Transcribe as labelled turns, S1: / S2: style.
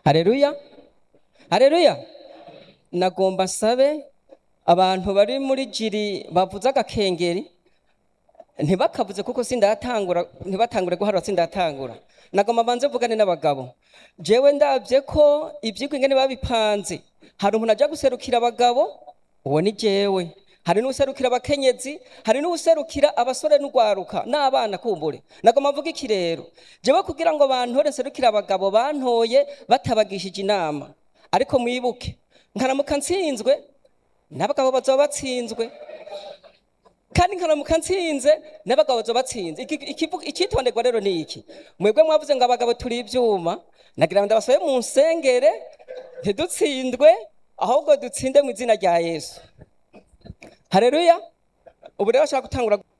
S1: hareruya hareruya nagomba nsabe abantu bari muri jiri bavuze agakengeri ntibakavuze kuko sindatangura ntibatangure guharura sindatangura nagomba banze vugane n'abagabo jewe ndabye ko ivyigwa ingene babipanze hari umuntu aja guserukira abagabo uwo ni jewe hari n'userukira abakenyezi hari n'userukira abasore n'ugwaruka n'abana kumbure nagomba mvuga iki rero jewe kugira ngo bantore nserukira abagabo bantoye batabagishije inama ariko mwibuke nkaramuka ntsinzwe n'abagabo bazoba batsinzwe kandi nkaramuka ntsinze n'abagabo bazoba batsinze Iki- ikivu- icyitonderwa rero ni iki mwebwe mwavuze ngo abagabo turi ivyuma nagira ngo ndabasabe mu nsengere ntidutsindwe ahubwo dutsinde mu izina rya yesu hareruya ubu rero bashaka gutangura